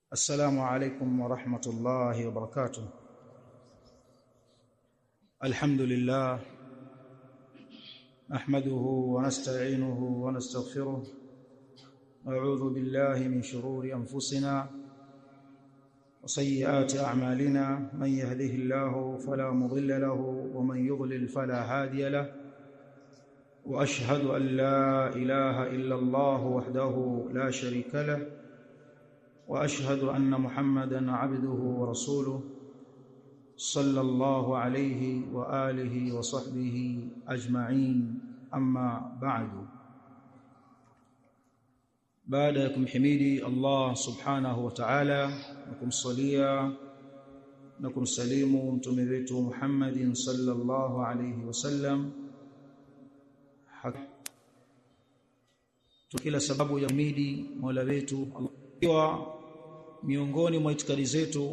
السلام عليكم ورحمة الله وبركاته الحمد لله نحمده ونستعينه ونستغفره نعوذ بالله من شرور أنفسنا وسيئات أعمالنا من يهده الله فلا مضل له ومن يضلل فلا هادي له واشهد ان لا اله الا الله وحده لا شريك له واشهد ان محمدا عبده ورسوله صلى الله عليه واله وصحبه اجمعين اما بعد baada ya kumhimidi Allah subhanahu wa ta'ala na kumsalia na kumsalimu mtume wetu Muhammadin sallallahu alayhi wasallam kila sababu ya midi Mola wetu Allah miongoni mwa itikadi zetu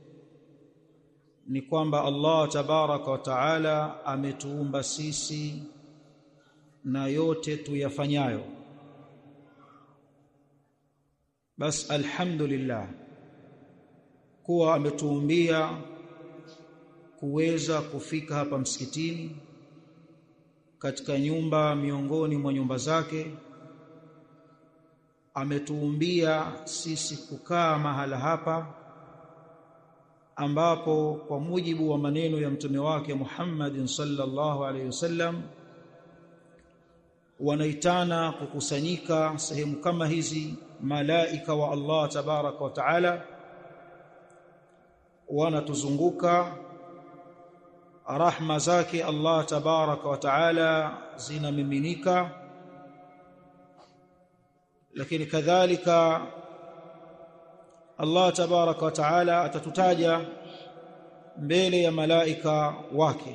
ni kwamba Allah tabaraka wa taala ametuumba sisi na yote tuyafanyayo bas alhamdulillah kuwa ametuumbia kuweza kufika hapa msikitini katika nyumba miongoni mwa nyumba zake ametuumbia sisi kukaa mahala hapa ambapo kwa mujibu wa maneno ya mtume wake Muhammadin sallallahu alaihi wasallam wanaitana kukusanyika sehemu kama hizi malaika wa Allah tabaraka wa taala wanatuzunguka rahma zake Allah tabaraka wa taala zinamiminika lakini kadhalika Allah tabaraka wa taala atatutaja mbele ya malaika wake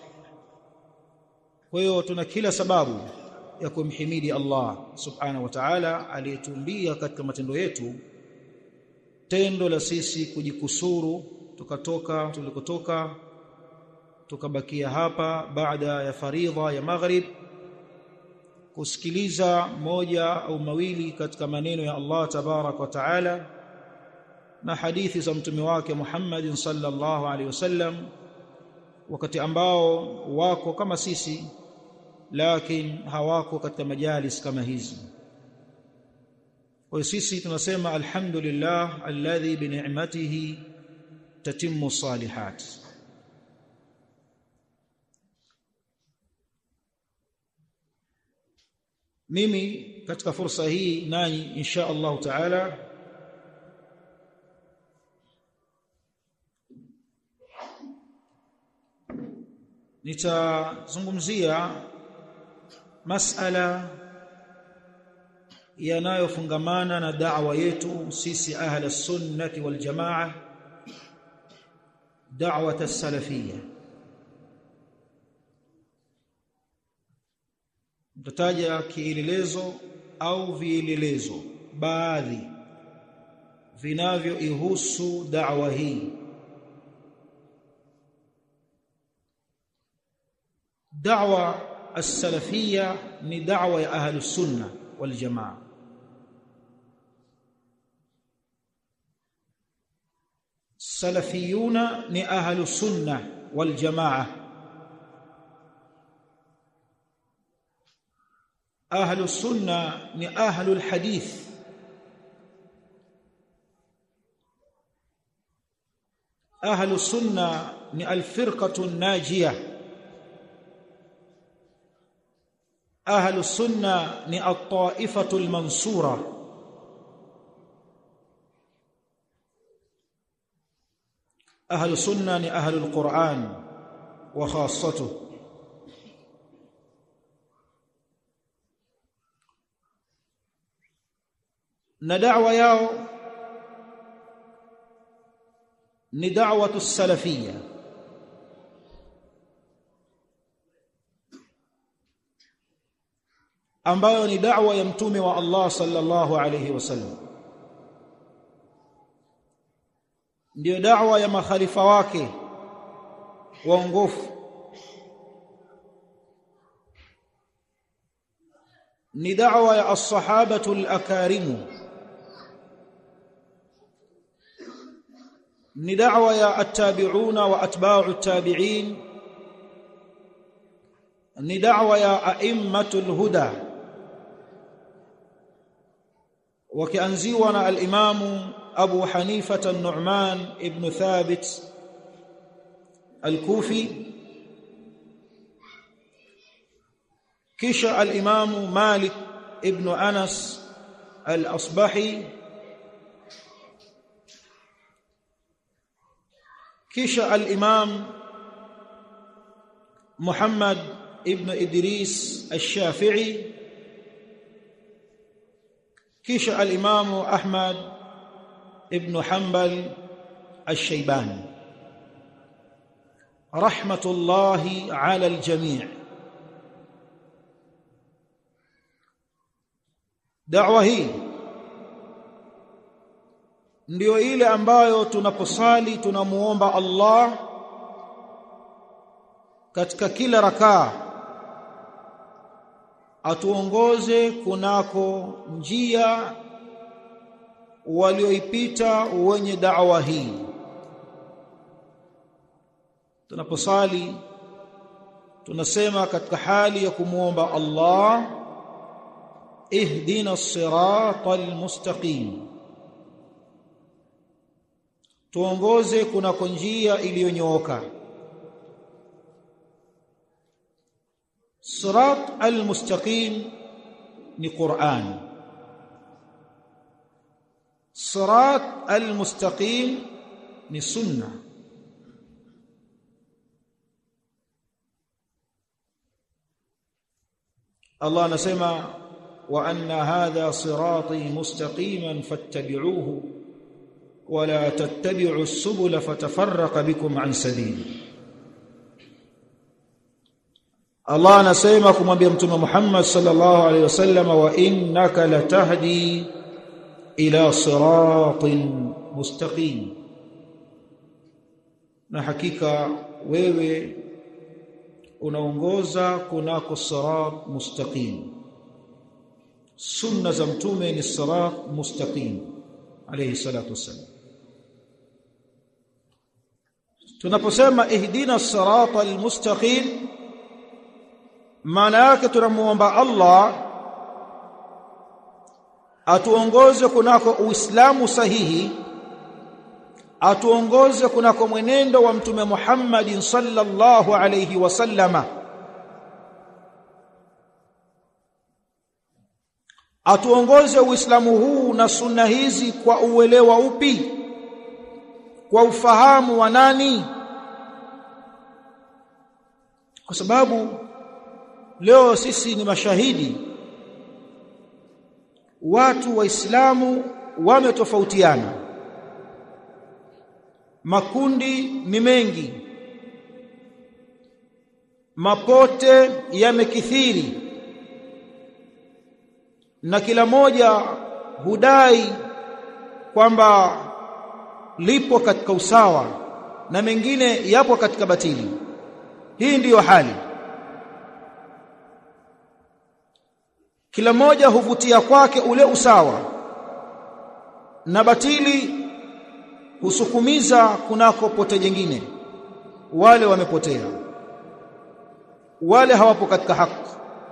kwa hiyo tuna kila sababu ya kumhimidi Allah subhanahu wa ta'ala aliyetumbia katika matendo yetu tendo la sisi kujikusuru tukatoka tulikotoka tukabakia hapa baada ya faridha ya maghrib kusikiliza moja au mawili katika maneno ya Allah tabarak wa taala na hadithi za mtume wake Muhammad sallallahu alaihi wasallam wakati ambao wako kama sisi lakini hawako katika majalis kama hizi kwa sisi tunasema alhamdulillah alladhi bi ni'matihi tatimmu salihat mimi katika fursa hii nanyi insha Allah taala nitazungumzia masala yanayofungamana na da'wa yetu sisi ahla sunnati wal jamaa da'wat as-salafiyya mtataja kielelezo au vielelezo baadhi vinavyoihusu da'wa hii da'wa as-salafiyya ni da'wa ya ahli sunna wal jamaa salafiyuna ni ahli sunna wal jamaa ahli sunna ni ahli alhadith ahli sunna ni alfirqatu an-najiyah ahlu sunna ni at-taifatu al-mansura ahlu sunna ni ahlu al-Qur'an wa khassatuh na da'wa yao ni da'watu salafiyya ambayo ni da'wa ya mtume wa Allah sallallahu alayhi wasallam ndiyo da'wa ya makhalifa wake waongofu ni da'wa ya as-sahabatu al-akarimu ni da'wa ya attabi'una wa atba'u attabi'in ni da'wa ya a'immatul huda wakianziwa na al-imamu Abu Hanifa an-Nu'man ibn Thabit al-Kufi kisha al-imamu Malik ibn Anas al-Asbahi kisha al-imam Muhammad ibn Idris al-Shafi'i kisha al-imam Ahmad ibn Hanbal al-Shaybani rahmatullahi ala al-jami' da'wa hii ndiyo ile ambayo tunaposali tunamuomba Allah katika kila rakaa atuongoze kunako njia walioipita wenye da'wa hii tunaposali tunasema katika hali ya kumuomba Allah ihdina as-siratal mustaqim tuongoze kunako njia iliyonyooka sirat al-mustaqim ni Qur'an sirat al-mustaqim ni sunna Allah anasema wa anna hadha sirati mustaqiman fattabi'uhu ولا تتبعوا السبل فتفرق بكم عن سبيله Allah anasema kumwambia mtume Muhammad sallallahu alaihi wasallam wa innaka latahdi ila siratin mustaqim na hakika wewe unaongoza kunako sirat mustaqim sunna za mtume ni sirat mustaqim alayhi salatu wassalam tunaposema ihdina sirata almustaqim maana yake tunamuomba Allah atuongoze kunako uislamu sahihi atuongoze kunako mwenendo wa mtume Muhammad sallallahu alayhi wasallama atuongoze uislamu huu na sunna hizi kwa uelewa upi kwa ufahamu wa nani kwa sababu leo sisi ni mashahidi watu waislamu wametofautiana makundi ni mengi mapote yamekithiri na kila moja hudai kwamba lipo katika usawa na mengine yapo katika batili hii ndiyo hali kila mmoja huvutia kwake ule usawa na batili husukumiza kunako pote jingine wale wamepotea wale hawapo katika haki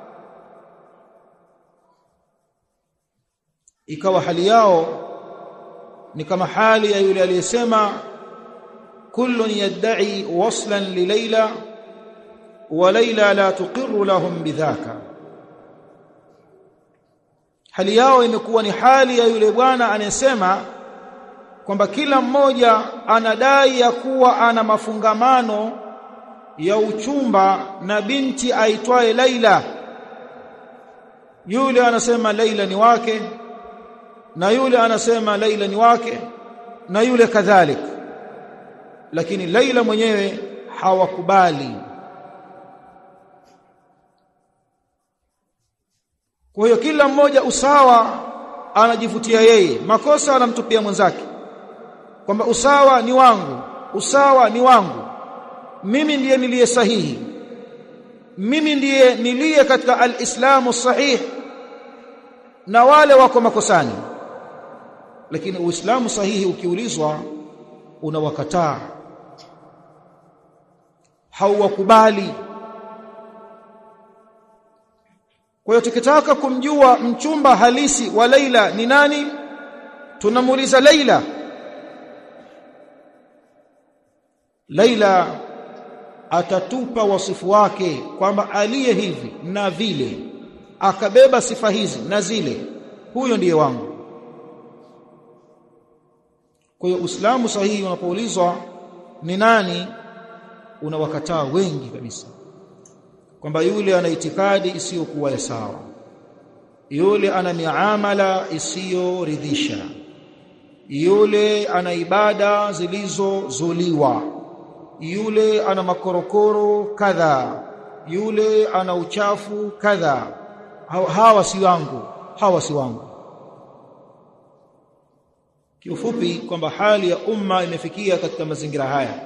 ikawa hali yao ni kama hali ya yule aliyesema kullun yad'i waslan li Layla wa Layla la tuqirru lahum bidhaka hali yao imekuwa ni hali ya yule bwana anayesema kwamba kila mmoja anadai ya kuwa ana mafungamano ya uchumba na binti aitwaye Laila yule anasema Laila ni wake na yule anasema Laila ni wake na yule kadhalik lakini Laila mwenyewe hawakubali kwa hiyo kila mmoja usawa anajivutia yeye makosa anamtupia mwenzake kwamba usawa ni wangu usawa ni wangu mimi ndiye niliye sahihi mimi ndiye niliye katika alislamu sahih na wale wako makosani lakini uislamu sahihi ukiulizwa unawakataa hauwakubali kwa hiyo tukitaka kumjua mchumba halisi wa Laila ni nani tunamuuliza Laila Laila atatupa wasifu wake kwamba aliye hivi na vile akabeba sifa hizi na zile huyo ndiye wangu kwa hiyo Uislamu sahihi unapoulizwa ni nani unawakataa wengi kabisa kwamba yule ana itikadi isiyokuwa ya sawa yule ana miamala isiyoridhisha yule ana ibada zilizozuliwa yule ana makorokoro kadha yule ana uchafu kadha hawa si wangu hawa si wangu kiufupi kwamba hali ya umma imefikia katika mazingira haya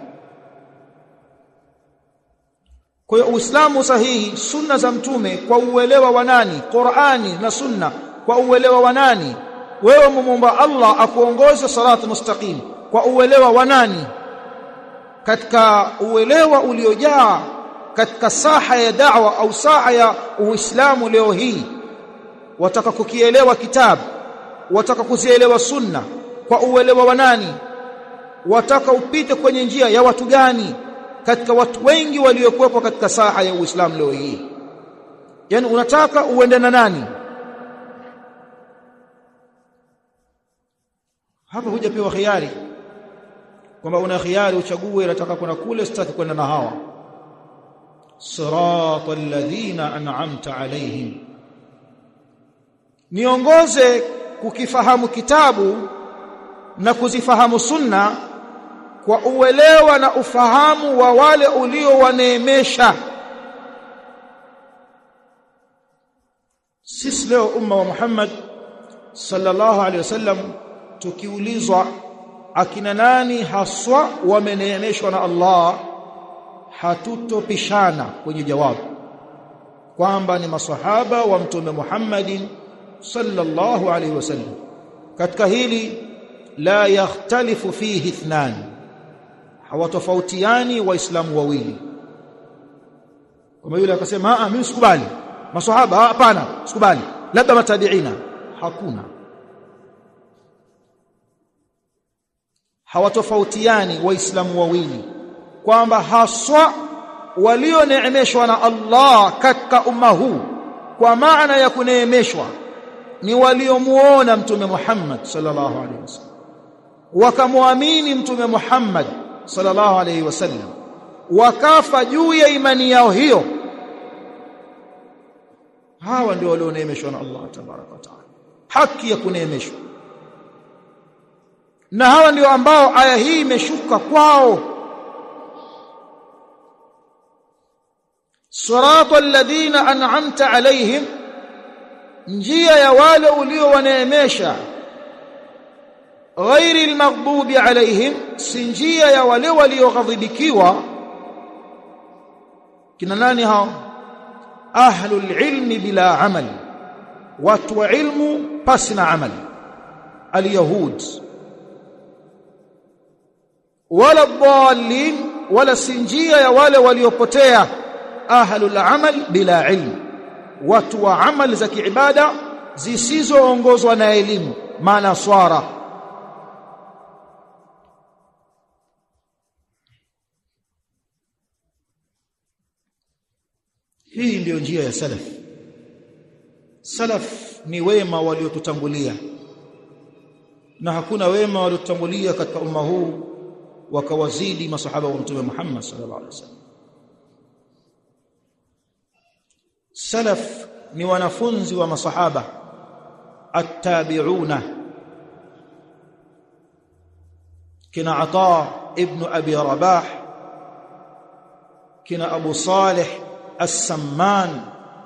kwa hiyo uislamu sahihi sunna za mtume kwa uelewa wa nani qurani na sunna kwa uelewa wa nani wewe mumomba Allah akuongoze salatu mustaqim kwa uelewa wa nani katika uelewa uliojaa katika saha ya da'wa au saha ya uislamu leo hii wataka kukielewa kitabu wataka kuzielewa sunna kwa uelewa wa nani wataka upite kwenye njia ya watu gani katika watu wengi waliokuwepo katika saha ya uislamu leo hii yani unataka uende na nani hapa hujapewa khiari kwamba una khiari uchague unataka kwenda kule sitaki kwenda na hawa sirata alladhina an'amta alaihim niongoze kukifahamu kitabu na kuzifahamu sunna kwa uelewa na ufahamu wa wale uliowaneemesha sisi leo umma wa Muhammad sallallahu alaihi wasallam tukiulizwa akina nani haswa wameneemeshwa na Allah hatutopishana kwenye jawabu kwamba ni masahaba wa mtume Muhammadin sallallahu alaihi wasallam katika hili la yakhtalifu fihi ithnan hawatofautiani waislamu wawili kama yule akasema ah mimi sikubali maswahaba hapana sikubali labda matabiina hakuna hawatofautiani waislamu wawili kwamba haswa walioneemeshwa na Allah katika umma huu kwa maana ya kuneemeshwa ni waliomuona mtume Muhammad sallallahu alaihi wasallam wakamwamini mtume Muhammad sallallahu alaihi wasallam wakafa juu ya imani yao hiyo hawa ndio walioneemeshwa na Allah tabaraka wa taala haki ya kuneemeshwa na hawa ndio ambao aya hii imeshuka kwao sirata alladhina an'amta alaihim njia ya wale uliowaneemesha ghairi almaghdubi alaihim si njia ya wale walioghadhibikiwa kina nani hao ahlul ilmi bila amal watu wa ilmu pasi na amal alyahud wala dhalin wala si njia ya wale waliopotea ahlul amal bila ilm watu wa amal za kiibada zisizoongozwa na elimu maana swara hii ndiyo njia ya salaf salaf ni wema waliotutangulia na hakuna wema waliotutangulia katika umma huu wakawazidi masahaba wa mtume Muhammad sallallahu alaihi wasallam salaf ni wanafunzi wa masahaba attabi'una kina ata ibn abi rabah kina abu salih as-samman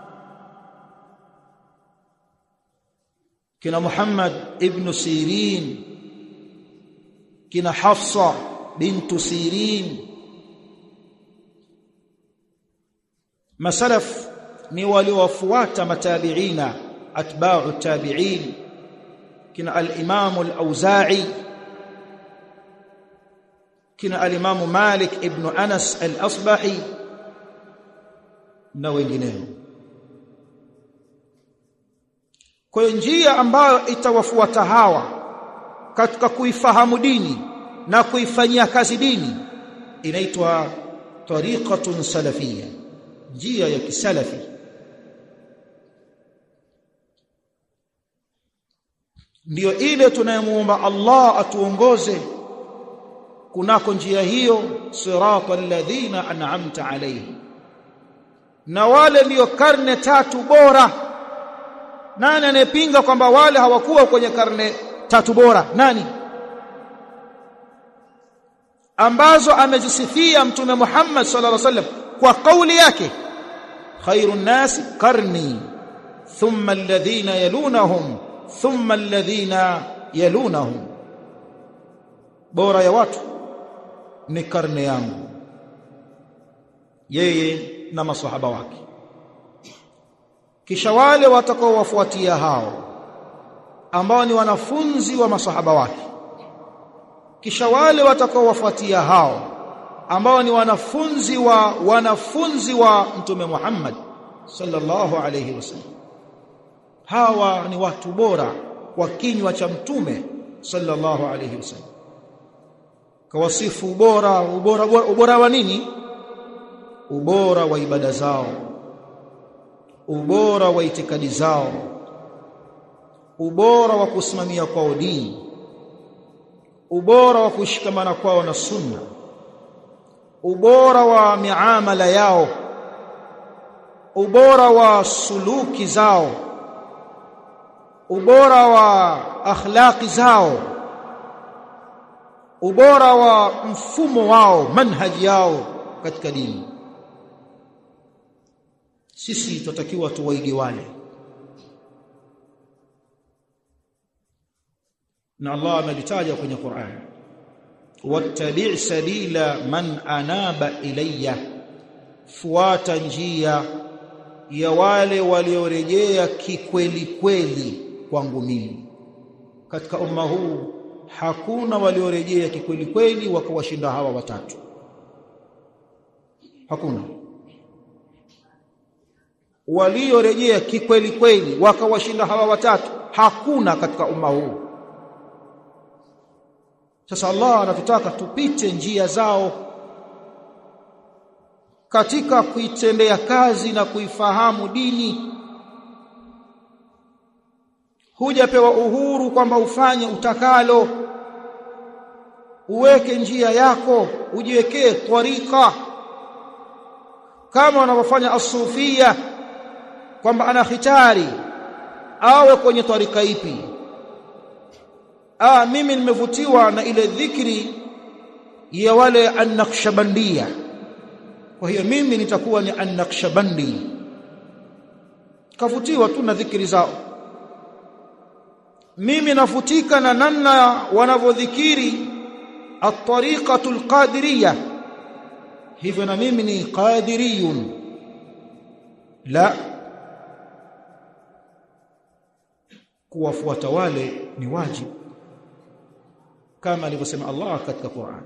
kina muhammad ibn sirin kina hafsa bintu sirin masalaf ni waliowafuata matabiina atba'u tabi'in kina al-imam al-auza'i kina alimamu Malik ibn Anas al-Asbahi na wengineo kwa njia ambayo itawafuata hawa katika kuifahamu dini na kuifanyia kazi dini inaitwa tariqatun salafiyya njia ya kisalafi ndiyo ile tunayemuomba Allah atuongoze kunako njia hiyo sirata alladhina an'amta alayhi na wale ndiyo karne tatu bora nani anayepinga kwamba wale hawakuwa kwenye karne tatu bora nani ambazo amezisifia mtume Muhammad sallallahu alaihi wasallam kwa kauli yake khairun nas qarni thumma alladhina yalunahum thumma alladhina yalunahum bora ya watu ni karne yangu yeye na maswahaba wake kisha wale watakaowafuatia hao ambao ni wanafunzi wa masahaba wake kisha wale watakaowafuatia hao ambao ni wanafunzi wa wanafunzi wa mtume Muhammad sallallahu alayhi wasallam hawa ni watu bora kwa kinywa cha mtume sallallahu alayhi wasallam kawasifu ubora ubora ubora wa nini ubora wa ibada zao ubora wa itikadi zao ubora wa kusimamia kwao dini ubora wa kushikamana kwao na sunna ubora wa miamala yao ubora wa suluki zao ubora wa akhlaqi zao ubora wa mfumo wao manhaji yao katika dini sisi tutakiwa tuwaige wale na Allah amelitaja kwenye Qur'an wattabi' sabila man anaba ilayya fuata njia ya wale waliorejea kikweli kweli kwangu mimi katika umma huu hakuna waliorejea kikweli kweli wakawashinda hawa watatu hakuna waliorejea kikweli kweli wakawashinda hawa watatu hakuna katika umma huu sasa Allah anatutaka tupite njia zao katika kuitendea kazi na kuifahamu dini hujapewa uhuru kwamba ufanye utakalo uweke njia yako ujiwekee twarika kama wanavyofanya asufia kwamba ana khitari awe kwenye twarika ipi ah mimi nimevutiwa na ile dhikri ya wale an-naqshbandia kwa hiyo mimi nitakuwa ni an-naqshbandi kavutiwa tu na dhikri zao mimi nafutika na namna wanavyodhikiri at-tariqatu al-qadiriyya hivyo na mimi ni qadiriyun la kuwafuata wale ni wajibu kama alivyosema Allah katika Qur'an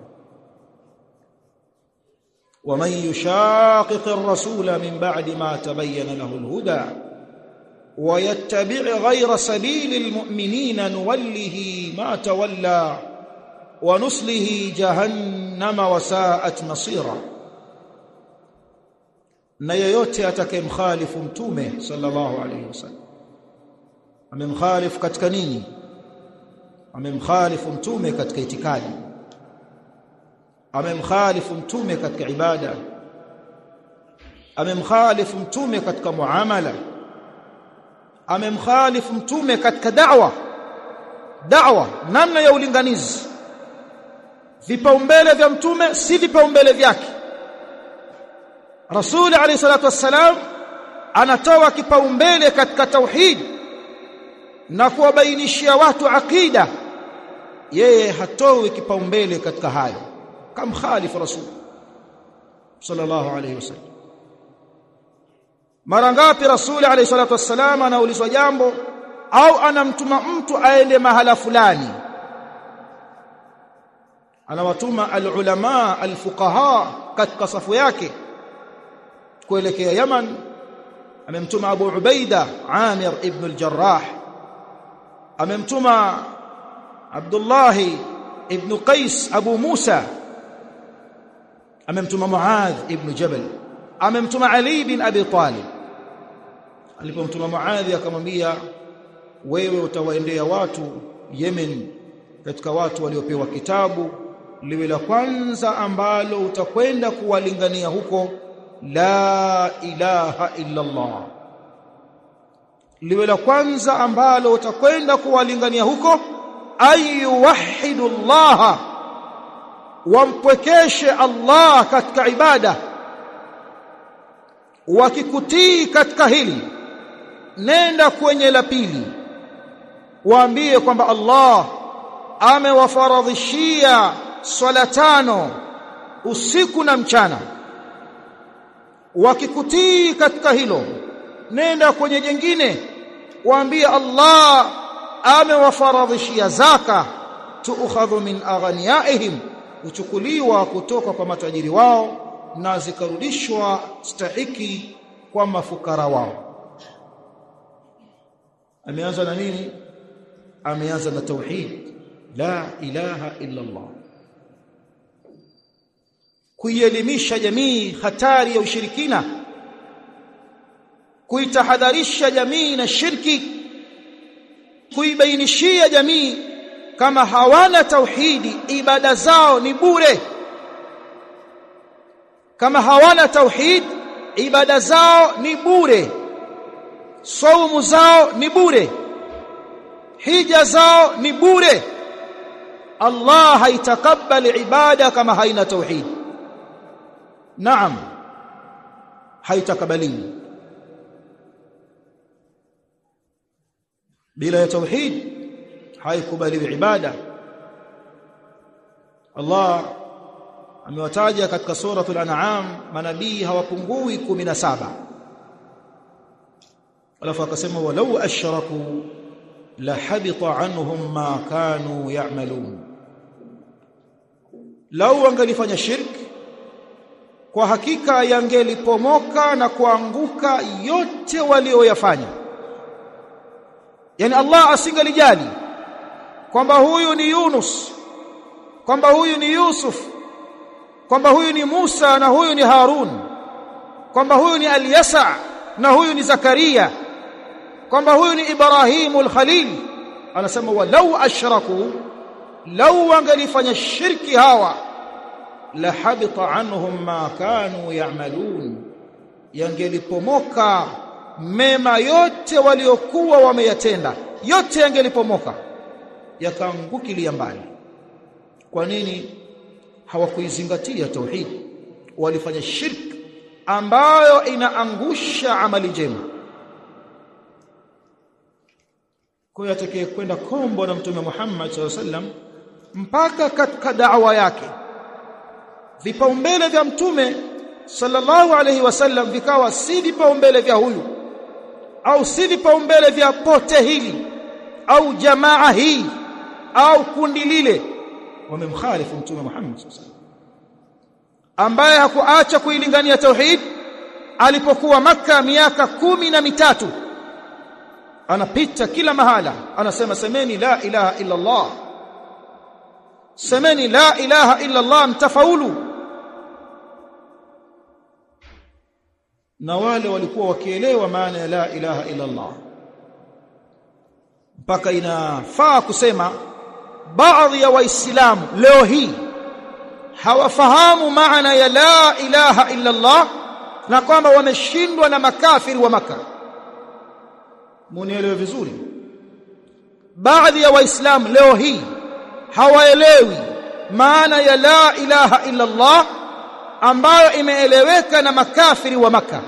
ومن يشاقق الرسول من بعد ما تبين له الهدى ويتبع غير سبيل المؤمنين نوله ما تولى ونصله جهنم وساءت مصيرا na yeyote atakayemkhalifu mtume sallallahu alayhi wasallam amemkhalifu katika nini amemkhalifu mtume katika itikadi amemkhalifu mtume katika ibada amemkhalifu mtume katika muamala amemkhalifu mtume katika da'wa da'wa namna ya ulinganizi vipaumbele vya mtume si vipaumbele vyake Rasul alayhi salatu wassalam anatoa kipaumbele katika tauhid na kuwabainishia watu akida yeye hatoi kipaumbele katika hayo kama khalifu rasul sallallahu alayhi wasallam mara ngapi rasul alayhi salatu wassalam anaulizwa jambo au anamtuma mtu aende mahala fulani anawatuma alulama alfuqaha katika safu yake kuelekea Yaman amemtuma Abu Ubaida Amir ibn al-Jarrah amemtuma Abdullah ibn Qais Abu Musa amemtuma Muadh ibn Jabal amemtuma Ali bin Abi Talib alipomtuma Muadh akamwambia wewe utawaendea watu Yemen katika watu waliopewa kitabu liwe la kwanza ambalo utakwenda kuwalingania huko la ilaha illa Allah liwe la kwanza ambalo utakwenda kuwalingania huko ayuwahidu Allah wampwekeshe Allah katika ibada wakikutii katika hili nenda kwenye la pili waambie kwamba Allah amewafaradhishia swala tano usiku na mchana wakikutii katika hilo nenda kwenye jengine waambie Allah amewafaradhishia zaka tuukhadhu min aghniyaihim uchukuliwa kutoka kwa matajiri wao na zikarudishwa stahiki kwa mafukara wao ameanza na nini ameanza na tauhid la ilaha illa Allah kuielimisha jamii hatari ya ushirikina kuitahadharisha jamii na shirki kuibainishia jamii kama hawana tauhidi ibada zao ni bure kama hawana tauhid ibada zao ni bure saumu zao ni bure hija zao ni bure Allah haitakabali ibada kama haina tauhid naam haitakabaliwi bila ya tauhid haikubaliwi ibada Allah amewataja katika suratul an'am manabii hawapungui 17 alafu akasema walau ashraku la habita anhum ma kanu ya'malun lau wangalifanya shirk kwa hakika yangelipomoka na kuanguka yote walioyafanya yani Allah asingelijali kwamba huyu ni Yunus kwamba huyu ni Yusuf kwamba huyu ni Musa na huyu ni Harun kwamba huyu ni Al-Yasa na huyu ni Zakaria kwamba huyu ni Ibrahimu al-Khalil anasema walau ashraku lau wangalifanya shirki hawa la habita anhum ma kanu ya'malun yangelipomoka mema yote waliokuwa wameyatenda yote yangelipomoka yakaangukilia mbali kwa nini hawakuizingatia tauhid walifanya shirk ambayo inaangusha amali njema kwa hiyo atakaye kwenda kombo na mtume Muhammad sallallahu alaihi wasallam mpaka katika da'wa yake vipaumbele vya mtume sallallahu alaihi wasallam vikawa si vipaumbele vya huyu au si vipaumbele vya pote hili au jamaa hii au kundi lile wamemkhalifu mtume Muhammad sallallahu alaihi wasallam ambaye hakuacha kuilingania tauhid alipokuwa maka miaka kumi na mitatu anapita kila mahala anasema semeni la ilaha illa Allah semeni la ilaha illa Allah mtafaulu na wale walikuwa wakielewa maana ya la ilaha illa Allah mpaka inafaa kusema baadhi ya waislamu leo hii hawafahamu maana ya la ilaha illa Allah na kwamba wameshindwa na makafiri wa maka munielewe vizuri baadhi ya waislamu leo hii hawaelewi maana ya la ilaha illa Allah ambayo imeeleweka na makafiri wa maka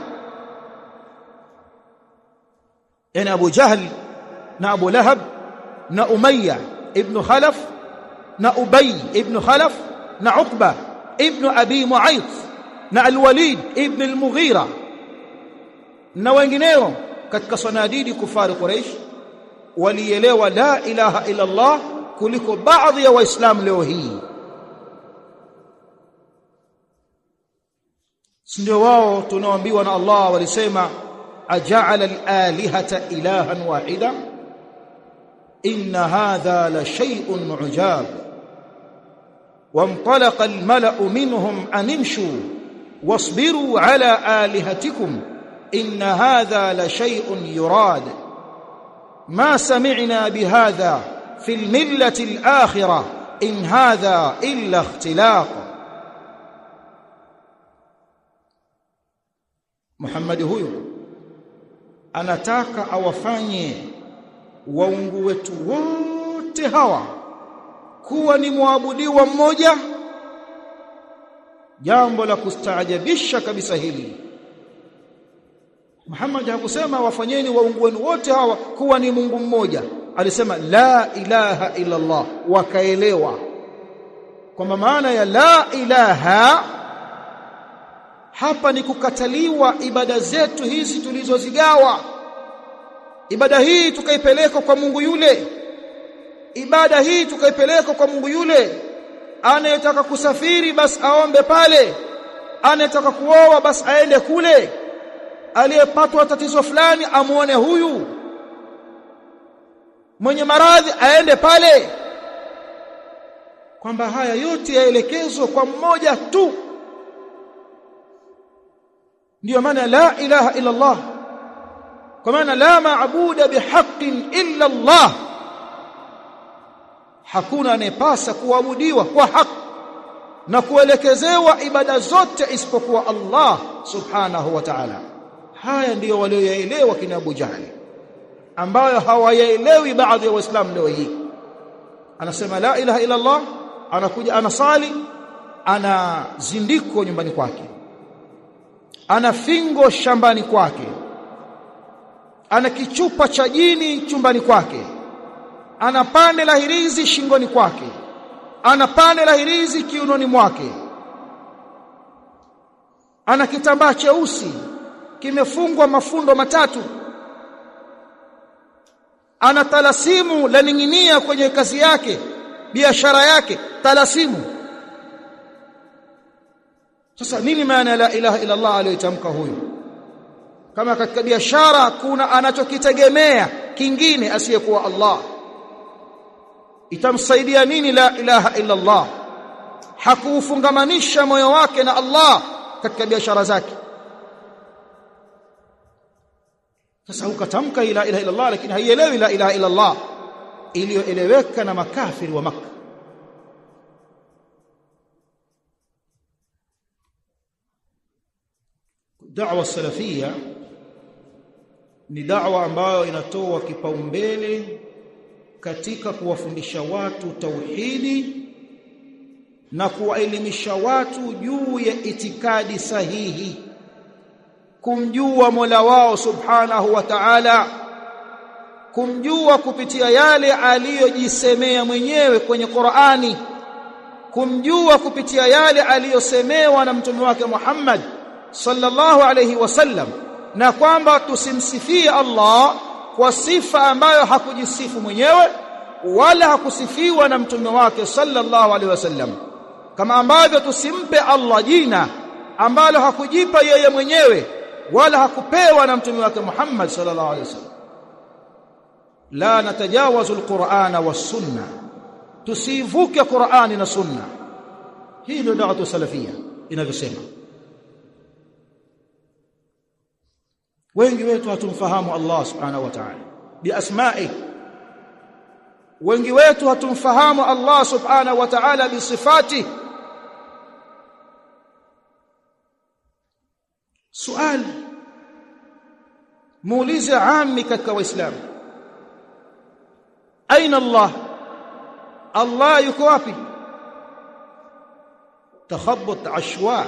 yani Abu Jahl na Abu Lahab na Umayya ibn Khalaf na Ubay ibn Khalaf na Uqba ibn Abi Mu'ayth na Al-Walid ibn Al-Mughira na wengineo katika sanadidi kufari Quraysh walielewa la ilaha illa Allah kuliko baadhi ya waislamu leo hii ndio wao tunaoambiwa na Allah walisema aja'ala al-alihata ilahan wahida inna hadha la shay'un ujab وانطلق الملأ منهم أن امشوا واصبروا على آلهتكم إن هذا لشيء يراد ما سمعنا بهذا في الملة الآخرة إن هذا إلا اختلاق محمد huyo anataka awafanye waungu wetu wote hawa kuwa ni muabudiwa mmoja jambo la kustaajabisha kabisa hili Muhammad hakusema wafanyeni waungu wenu wote hawa kuwa ni Mungu mmoja alisema la ilaha illa Allah wakaelewa kwamba maana ya la ilaha hapa ni kukataliwa ibada zetu hizi tulizozigawa ibada hii tukaipeleka kwa Mungu yule ibada hii tukaipeleka kwa Mungu yule anayetaka kusafiri basi aombe pale anayetaka kuoa basi aende kule aliyepatwa tatizo fulani amuone huyu mwenye maradhi aende pale kwamba haya yote yaelekezwe kwa mmoja tu ndiyo maana la ilaha illa Allah kwa maana la maabuda bihaqqin illa Allah hakuna anayepasa kuabudiwa kwa haki na kuelekezewa ibada zote isipokuwa Allah subhanahu wa ta'ala haya ndiyo walioyaelewa kina Abu Jahali ambayo hawayaelewi baadhi ya waislamu leo hii anasema la ilaha illa Allah anakuja anasali ana zindiko nyumbani kwake ana fingo shambani kwake ana kichupa cha jini chumbani kwake ana pande la hirizi shingoni kwake ana pande la hirizi kiunoni mwake ana kitambaa cheusi kimefungwa mafundo matatu ana talasimu la ninginia kwenye kazi yake biashara yake talasimu sasa nini maana la ilaha illa Allah aliyotamka huyu kama katika biashara kuna anachokitegemea kingine asiyekuwa Allah itamsaidia nini la ilaha illa Allah hakuufungamanisha moyo wake na Allah katika biashara zake sasa ukatamka la ilaha illa Allah lakini haielewi la ilaha illa Allah iliyoeleweka na makafiri wa Makka da'wa salafia ni da'wa ambayo inatoa kipaumbele katika kuwafundisha watu tauhidi na kuwaelimisha watu juu ya itikadi sahihi kumjua Mola wao subhanahu wa ta'ala kumjua kupitia yale aliyojisemea mwenyewe kwenye Qur'ani kumjua kupitia yale aliyosemewa na mtume wake Muhammad sallallahu alayhi wasallam na kwamba tusimsifie Allah kwa sifa ambayo hakujisifu mwenyewe wala hakusifiwa na mtume wake sallallahu alaihi wasallam kama ambavyo tusimpe Allah jina ambalo hakujipa yeye mwenyewe wala hakupewa na mtume wake Muhammad sallallahu alaihi wasallam la natajawazu alqur'ana was-sunna tusivuke Qur'ani na sunna hii ndio da'watu salafia inavyosema wengi wetu hatumfahamu Allah subhanahu wa ta'ala biasma'i wengi wetu hatumfahamu Allah subhanahu wa ta'ala bisifati suali muulize ammi katika waislamu aina Allah Allah yuko wapi takhabbut ashwa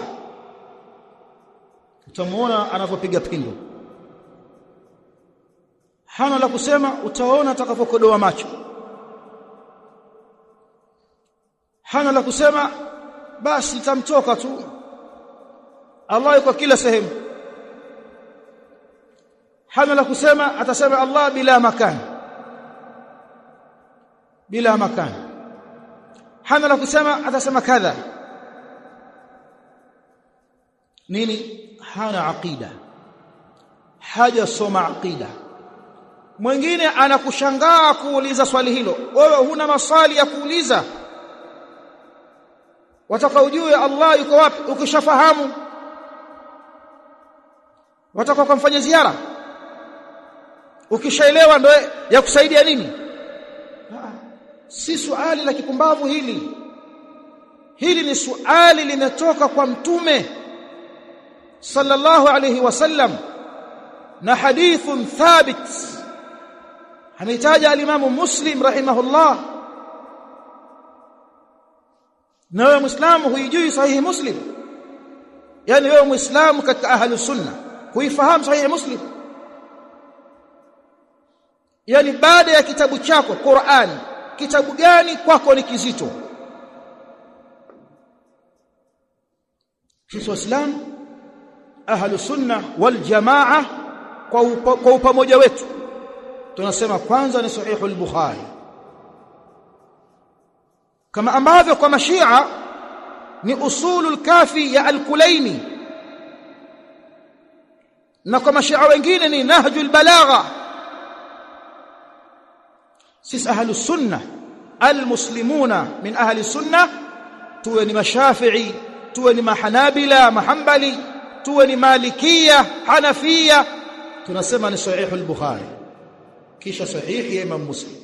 utamuona anavyopiga pindo hana la kusema utaona atakavyokodoa macho hana la kusema basi itamtoka tu Allah yuko kila sehemu hana la kusema atasema Allah bila makan bila makan hana la kusema atasema kadha nini hana aqida hajasoma aqida mwingine anakushangaa kuuliza swali hilo wewe huna maswali ya kuuliza wataka ujue Allah yuko wapi ukishafahamu wataka kumfanya ziara ukishaelewa ndio ya kusaidia nini si swali la kipumbavu hili hili ni swali limetoka kwa mtume sallallahu alayhi wasallam na hadithun thabit ametaja alimamu muslim rahimahullah na wewe muislamu huijui sahihi muslim yani wewe muislamu katika ahlu sunna huifahamu sahihi muslim yani baada ya kitabu chako Qur'an kitabu gani kwako ni kizito sisi waislamu ahlu sunna wal jamaa kwa kwa upamoja wetu tunasema kwanza ni sahihu al-bukhari kama ambavyo kwa mashia ni usulul kafi ya al-kulaini na kwa mashia wengine ni nahjul balagha sisi ahlu sunna almuslimuna min ahli sunna tuwe ni mashafi'i tuwe ni mahanabila mahambali tuwe ni malikia hanafia tunasema ni sahihu al-bukhari kisha sahihi ya imam muslim